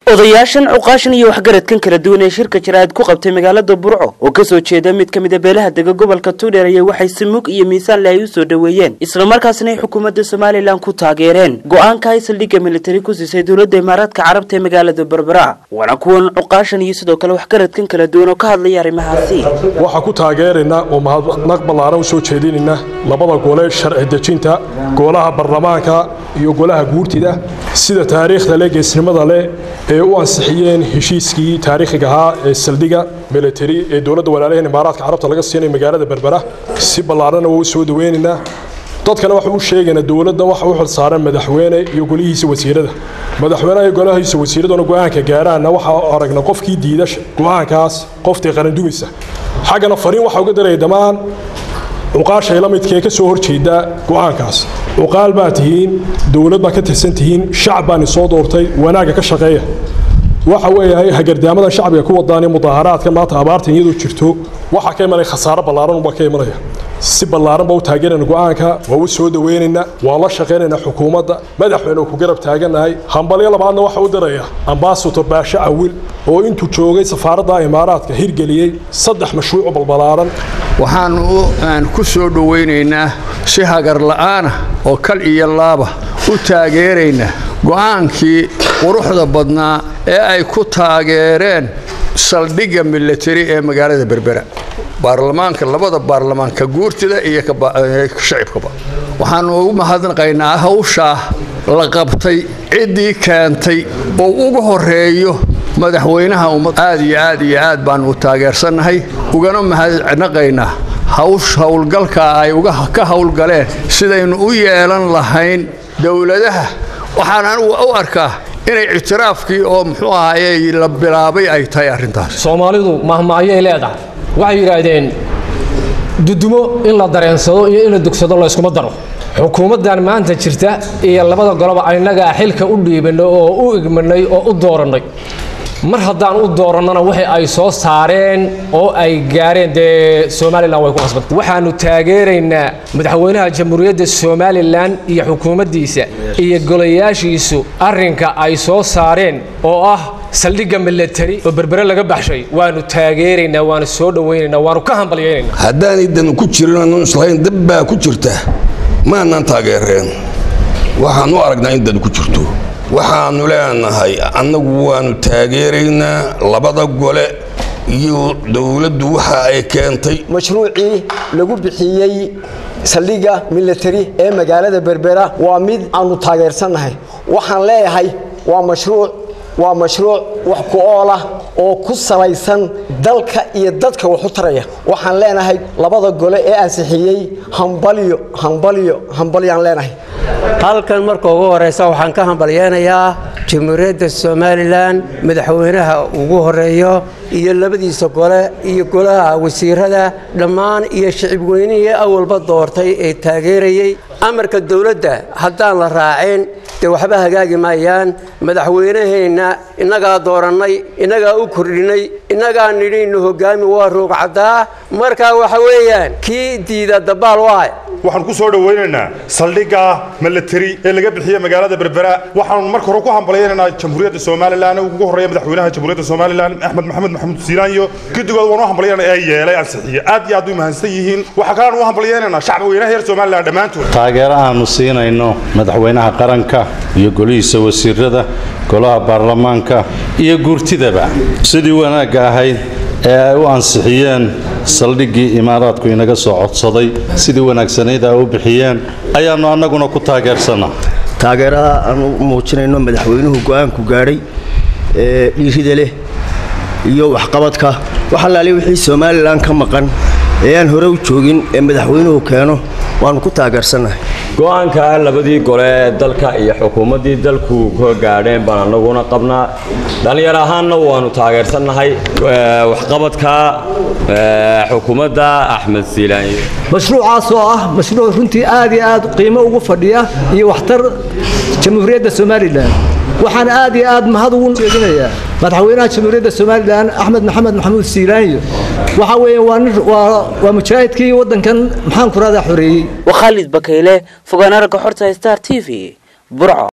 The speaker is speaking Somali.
odayaashan cuqaashan iyo waxgaradkan kala duwan ee shirka jaraa'id ku qabtay magaalada burco oo kasoo jeeda mid ka mida beelaha dega gobolka tuudheer ayaa waxay samuug iyo miisaanle ay u soo dhoweeyeen islamarkaasna ay xukuumadda somalilan ku taageereen go-aanka ay saldhigga militari ku siisay dowladda imaaraadka carabta ee magaalada berbera waana kuwan cuqaashan iyo sidoo kale waxgaradkan kala duwan oo ka hadlaya arrimahaasi waxaa ku taageeraynaa oo mahadnaq ballaaran u soo jeedinayna labada gole sharci dejinta golaha baarlamaanka iyo golaha guurtida sida taariikhda leh geesnimada leh ee u ansixiyeen heshiiskii taariikhiga ahaa ee saldhigga militari ee dowladda walaalaheen imaaraadka carabta laga siinay magaalada berbera si ballaarana waa u soo dhaweynaynaa dadkana waxa u sheegaynaa dowladda waxa u xilsaaran madaxweyne iyo golihiisa wasiirada madaxweynaha iyo golahiisa wasiiraduna go-aanka gaaraana waxaa aragna qofkii diida go-aankaas qoftii qarandumisa xaggana fariin waxaa uga daraya dhammaan cuqaashay la midkaee ka soo horjeeda go-aankaas cuqaal baa tihiin dowlad baa ka tirsan tihiin shacab baani soo doortay wanaagga ka shaqeeya waxa weeyahay hagardaamadan shacbiga ku wadaan mudaaharaadka maanta abaartan iyadoo jirto waxaa ka imanaya khasaaro ballaaran unbaa ka imanaya si ballaaran baa u taageerayna go-aanka waa u soo dhaweynaynaa waa la shaqaynaynaa xukuumadda madaxweyne ku garab taagannahay hambalyo labaadna waxa u diraya ambasador baashe awil oo intuu joogay safaaradda imaaraadka hirgeliyey saddex mashruuc balbalaaran waxaan ku soo dhowaynaynaa si hagar la'aana oo kal iyo laaba u taageeraynaa go'aankii quruxda badnaa ee ay ku taageereen saldhigga militari ee magaalada berbera baarlamaanka labada baarlamaanka guurtida iyo shacibkaba waxaanu ugu mahadnaqaynaa hawshaa la qabtay ciddii keentay oo ugu horeeyo madaxweynaha ummad aad iyo aad iyo aad baanu u taageersannahay ugana mahadnaqaynaa hawsh howlgalkaa ay ka howlgaleen sidaynu u yeelan lahayn dowladaha waxaan anugu u arkaa inay ictiraafkii oo muxuu ahaaye la bilaabay ay tahay arrintaas soomaalidu mahmaayay leedahay waxay yidhaahdeen dudumo in la dareensado iyo in la dugsado layskuma daro xukuumaddan maanta jirta iyo labada goloba innagaa xilka u dhiibannay oo u igmanay oo u doorannay mar haddaan u doorannana waxa ay soo saareen oo ay gaareen dee somalilan way ku qasbantay waxaannu taageeraynaa madaxweynaha jamhuuriyadda somalilan iyo xukuumaddiisa iyo golayaashiisu arrinka ay soo saareen oo ah saldhigga militari oo berbere laga baxshay waanu taageeraynaa waanu soo dhowaynaynaa waanu ka hambalyaynaynaa haddaanay dan ku jirin aanu islahayn dab baa ku jirta maanaan taageereen waxaan u aragnaa in dan ku jirto waxaannu leenahay annagu waannu taageeraynaa labada gole iyo dowladdu waxa ay keentay mashruucii lagu bixiyey saldhigga militari ee magaalada berbera waa mid aannu taageersannahay waxaan leeyahay waa mashruuc waa mashruuc wax ku ool ah oo ku salaysan dalka iyo dadka wax u taraya waxaan leenahay labada gole ee ansixiyey hambalyo hambalyo hambalyaan leenahay halkan marka ugu horeysa waxaan ka hambalyeynayaa jamhuuriyadda somalilan madaxweynaha ugu horeeyo iyo labadiisa gole iyo golaha wasiirada dhammaan iyo shicibweynihii awalba doortay ee taageerayey amarka dowladda haddaan la raacin dee waxba hagaagi maayaan madaxweynaheenna innagaa doorannay innagaa u kordhinay innagaa nidhiinnu hogaami waa roogcaddaa marka waxa weeyaan kii diida dabaal waay waxaan ku soo dhowaynaynaa saldhigga militari ee laga bixiye magaalada berbera waxaanu marka hore ku hambalyaynaynaa jamhuuriyadda somalilan ugu horreeya madaxweynaha jamhuuriyadda somalilan axmed maxamed maxamuud siilaanyo guddigood waanu hambalyaynaa ee yeelay ansixiye aad iyo aad u mahadsan yihiin waxaa kaleanu u hambalyaynaynaa shacbi weynaha reer somalilan dhammaantood taageero aanu siinayno madaxweynaha qaranka iyo golihiisa wasiirada golaha baarlamaanka iyo guurtidaba sidii wanaagga ahayd ee ay u ansixiyeen saldhiggii imaaraadku inaga soo codsaday sidii wanaagsanayd ay u bixiyeen ayaannu annaguna ku taageersanaa taageerada aanu muujinayno madaxweynuhu go-aanku gaadhay ee dhiirida leh iyo waxqabadka wax allaale wixii somalilan ka maqan ee aan hore u joogin ee madaxweynuhu keeno waannu ku taageersannahay go-aanka labadii gole ee dalka iyo xukuumaddii dalku ka gaadheen baan annaguna qabnaa dhallinyar ahaanna waannu taageersannahay waxqabadka xukuumadda axmed siilaanyo mashruucaas oo ah mashruuc runtii aad iyo aad qiimo ugu fadhiya iyo waxtar jamhuuriyadda somalilan waxaan aad iyo aad mahad ugu jeedinayaa madaxweynaha jamhuuriyadda somalilan axmed maxamed maxamuud siilaanyo waxa weeye waa nin waa waa mujaahidkii waddankan maxaan ku radaa xoreeyey waa khaalid bakayle fogaanaraga xorta star t v burco